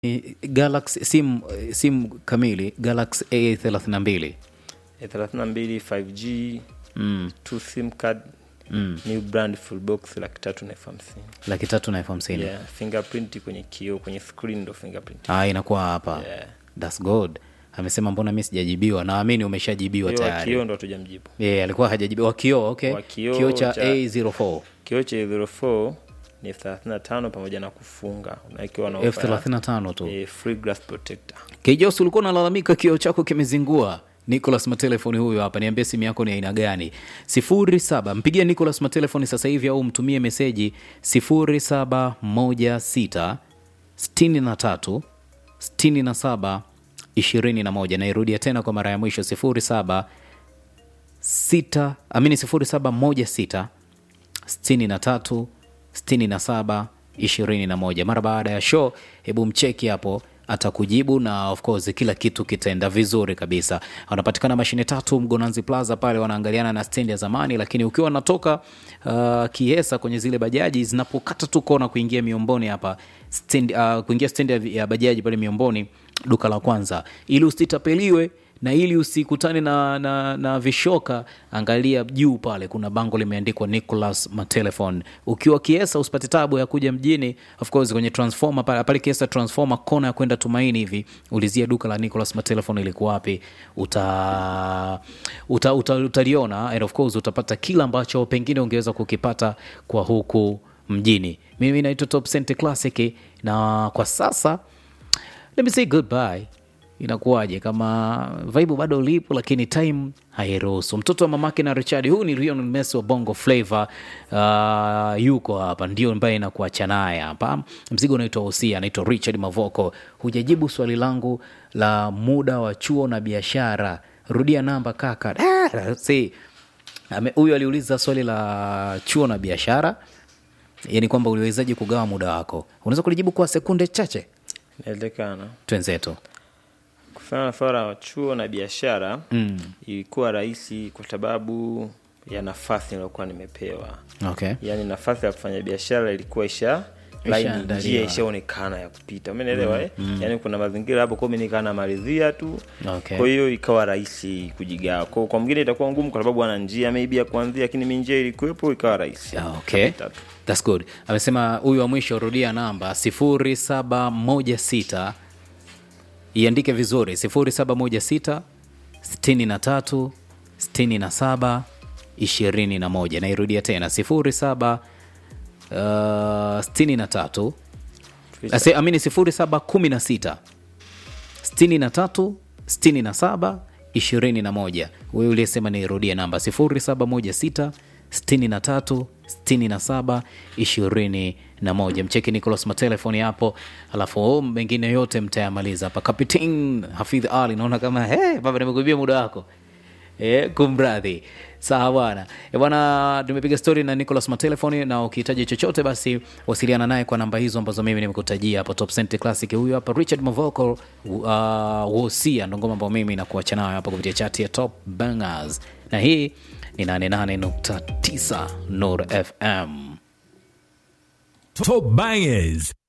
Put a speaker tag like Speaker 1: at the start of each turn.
Speaker 1: Ni Galaxy sim sim kamili Galaxy A32
Speaker 2: A 32 5G
Speaker 1: mm,
Speaker 2: two sim card
Speaker 1: mm.
Speaker 2: new brand full box laki tatu na elfu hamsini
Speaker 1: laki tatu na elfu hamsini
Speaker 2: yeah, fingerprint kwenye kioo kwenye screen ndo fingerprint
Speaker 1: ah, inakuwa hapa
Speaker 2: yeah.
Speaker 1: That's good. Amesema mbona mi sijajibiwa? Naamini umeshajibiwa
Speaker 2: Hiyo wa
Speaker 1: tayari.
Speaker 2: kioo ndo hatujamjibu
Speaker 1: Yeah, alikuwa hajajibiwa. Wa kioo, okay.
Speaker 2: Wa kioo
Speaker 1: Kioo cha
Speaker 2: cha-
Speaker 1: A04
Speaker 2: kioo cha 04 ni elfu thelathini na tano pamoja na kufunga unawekewa na
Speaker 1: elfu
Speaker 2: ofa ya,
Speaker 1: thelathini na tano tu.
Speaker 2: eh, free glass protector
Speaker 1: Kijos, ulikuwa unalalamika kioo chako kimezingua. Nicolas Matelefoni huyu hapa, niambie simu yako ni aina gani? sifuri saba mpigie Nicolas Matelefoni sasa hivi au mtumie meseji sifuri saba moja sita sitini na tatu sitini na saba ishirini na moja. Nairudia tena kwa mara ya mwisho sifuri saba sita amini sifuri saba moja sita sitini na tatu sitini na saba ishirini na moja mara baada ya show hebu mcheki hapo atakujibu na of course kila kitu kitaenda vizuri kabisa wanapatikana mashine tatu mgonanzi plaza pale wanaangaliana na stendi ya zamani lakini ukiwa unatoka uh, kiesa kwenye zile bajaji zinapokata tu kona kuingia miomboni hapa stendi, uh, kuingia stendi ya- ya bajaji pale miomboni duka la kwanza ili usitapeliwe na ili usikutane na, na, na vishoka angalia juu pale kuna bango limeandikwa nicolas matelefon ukiwa kiesa usipate tabu ya kuja mjini of course kwenye transformer pale pale kiesa transformer kona ya kwenda tumaini hivi ulizia duka la nicolas matelefon liko wapi uta, uta, uta, utaliona and of course utapata kila ambacho pengine ungeweza kukipata kwa huku mjini mimi naitwa top Cent classic na kwa sasa let me say goodbye inakuwaje kama vibe bado lipo lakini time hairuhusu mtoto wa mamake na richard huu ni Lionel Messi wa bongo flavor uh, yuko hapa ndio ambaye inakuacha naye hapa mzigo unaitwa usia anaitwa richard mavoko hujajibu swali langu la muda wa chuo na biashara rudia namba kaka Ah, see, ame- huyu aliuliza swali la chuo na biashara yani kwamba uliwezaji kugawa muda wako unaweza kulijibu kwa sekunde chache
Speaker 2: inawezekana
Speaker 1: twenzetu
Speaker 2: kufanya na swala la chuo na biashara mm. ilikuwa rahisi kwa sababu ya nafasi niliokuwa nimepewa
Speaker 1: okay
Speaker 2: yaani nafasi ya kufanya biashara ilikuwa isha laini
Speaker 1: Ishaandaliwa.
Speaker 2: njia ishaonekana ya kupita umeelewa eh? yaani kuna mazingira hapo kwa mimi nikaa namalizia tu
Speaker 1: Okay.
Speaker 2: kwa hiyo ikawa rahisi kujigawa kwa, kwa mwingine itakuwa ngumu kwa sababu ana njia maybe ya kuanzia lakini mi njia ilikuwepo ikawa rahisi
Speaker 1: Ah, okay
Speaker 2: Kapita tu.
Speaker 1: That's good amesema huyu wa mwisho rudia namba 0716 iandike vizuri 0716 63 67 21 nairudia tena 07 uh, 63 Ase- amini 0716 63 67 21 wewe uliyesema nirudie namba 0716 63 67 21 mcheki nicolas matelefoni hapo alafu mengine yote mtayamaliza hapa kapitin hafidh ali naona kama hey, baba nimekuibia muda wako E, kumradhi sawa bwana e bwana tumepiga stori na nicolas matelefoni na ukihitaji chochote basi wasiliana naye kwa namba hizo ambazo mimi nimekutajia hapo top Cent classic huyu hapa richard mavocal uh, wosia ndo ngoma ambayo mimi nakuacha nayo hapa kupitia chati ya top bangers na hii ni 88.9 nur fm
Speaker 3: Top bangers.